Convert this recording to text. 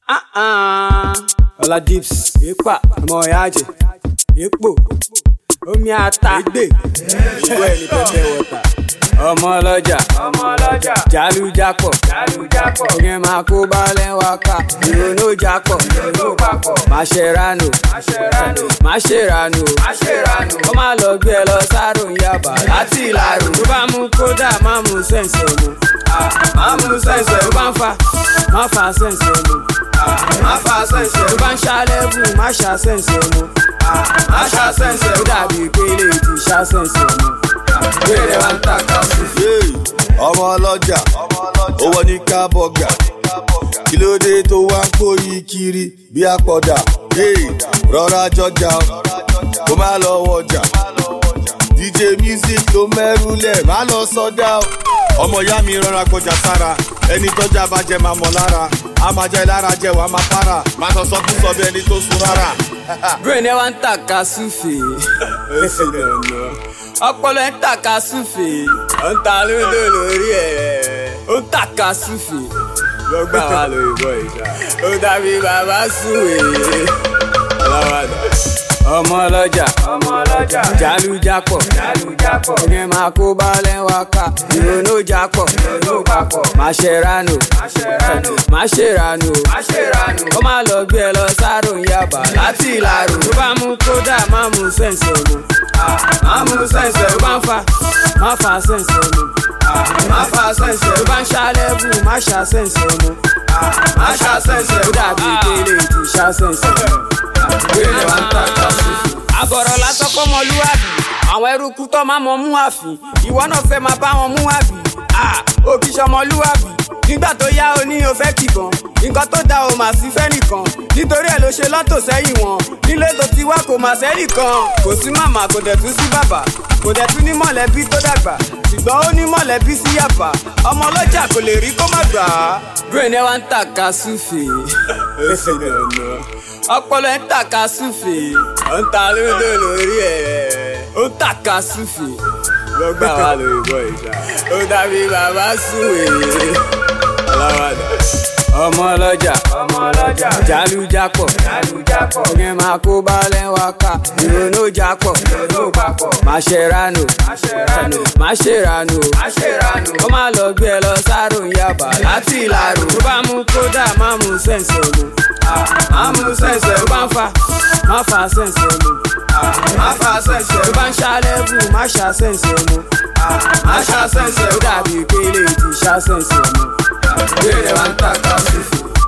ọlá dips èèpà ọmọ ìyá àjẹ èèpò omi ata ègbè ìwọ ẹni pẹpẹ wọta ọmọ ọlọ́jà ọmọ ọlọ́jà jálùjápọ̀ jálùjápọ̀ ìyẹn máa kó balẹ̀ wá ká ìrònú jápọ̀ ìrònú papọ̀ máṣẹ́ránù máṣẹ́ránù máṣẹ́ránù máṣẹ́ránù ó máa lọ gbé ẹ lọ sáró yaba láti ìlàrú tó bá mú kódà má mú sẹ́ǹsì ọmọ má mú sẹ́ǹsì ọmọ tó bá ń fa má fa sẹ́ǹsì ọmọ má fa sẹ́ǹsì ọmọ tó bá ń ṣàlẹ́bù má ṣà sẹ́ǹsì ọmọ má ṣà sẹ́ǹsì ọmọ ó dàbí pélé ti ṣà sẹ́ǹsì ọmọ wẹ́rẹ́ wá ń tàkà sí. Yéè, ọmọ ọlọ́jà owó ní kábọ̀gà kí ló dé tó wá ń kóyí kiri bí àpọ̀dà Yéè, rọra jọjà o, kó má lọ wọjà dj music ló mẹ́rù lẹ̀ má lọ sọ́dá o. ọmọ ìyá mi rọra gbọjà sára ẹni tọ́jà bá jẹ máa mọ̀ lára a máa jẹ lára jẹ wàá máa para má sọ sọkúsọ bí ẹni tó sun rárá. brain ẹ wá ń tàka súfè ọpọlọ ẹ ń tàka súfè ó ń ta lódò lórí ẹ ó ń tàka súfè lọgbà wà lórí bọ ìjà ó dàbí bàbá súwè ọlọ́wàdà ọmọ ọlọ́jà ọmọ ọlọ́jà jálùjápọ̀ jálùjápọ̀ ìyẹn máa kó balẹ̀ wá ká ìrònú jápọ̀ ìrònú papọ̀ máṣẹ́ránù máṣẹ́ránù máṣẹ́ránù máṣẹ́ránù ó máa lọ gbé ẹ lọ sáró yaba láti ìlàrú tó bá mú kódà má mú sẹ́ǹsì ọmọ má mú sẹ́ǹsì ọmọ tó bá ń fa má fa sẹ́ǹsì ọmọ má fa sẹ́ǹsì ọmọ tó bá ń ṣàlẹ́bù má ṣà sẹ́ǹsì ọmọ má ṣà sẹ́ǹsì ọmọ ó dàbí pélé ti ṣà sẹ́ǹsì ọmọ wẹ́rẹ́ wá ń tàkà sí. àbọ̀rọ̀ lásán kọ́ mọlúwàbí àwọn eruku tó máa mọ mú àfin ìwọ náà fẹ́ máa bá wọn mú àbí òbí sọmọlúwàbí nígbà tó yá o ní o fẹ́ kìkan nǹkan tó da o mà sí fẹ́ nìkan nítorí ẹ̀ ló ṣe lọ́tò sẹ́yìn wọn nílé tó ti wá kò mà sẹ́nìkan kò sí màmá kò dẹ̀ tún sí bàbá kò dẹ̀ tún ní mọ̀lẹ́bí tó dàgbà ṣùgbọ́n ó ní mọ̀lẹ́bí sí yàbá ọmọ ọlọ́jà kò lè rí kó má gbà á. brain ẹ wá ń tàka súfè ọpọlọ ẹ ń tàka súfè ó ń ta lódò lórí ẹ ó ń tàka súfè lọgbà wà lórí bọ ìjà ó dàbí bàbá súwè ọlọ́wàdà ọmọ ọlọ́jà ọmọ ọlọ́jà jálùjápọ̀ jálùjápọ̀ ìyẹn máa kó balẹ̀ wá ká ìrònú jápọ̀ ìrònú papọ̀ máṣẹ́ránù máṣẹ́ránù máṣẹ́ránù máṣẹ́ránù ó máa lọ gbé ẹ lọ sáró yaba láti ìlàrú tó bá mú kódà má mú sẹ́ǹsì ọmọ má mú sẹ́ǹsì ọmọ tó bá ń fa má fa sẹ́ǹsì ọmọ má fa sẹ́ǹsì ọmọ tó bá ń ṣàlẹ́bù má ṣà sẹ́ǹsì ọmọ má ṣà sẹ́ǹsì ọmọ ó dàbí pélé ti ṣà sẹ́ǹsì ọmọ wẹ́rẹ́ wá ń tàkà sí fún.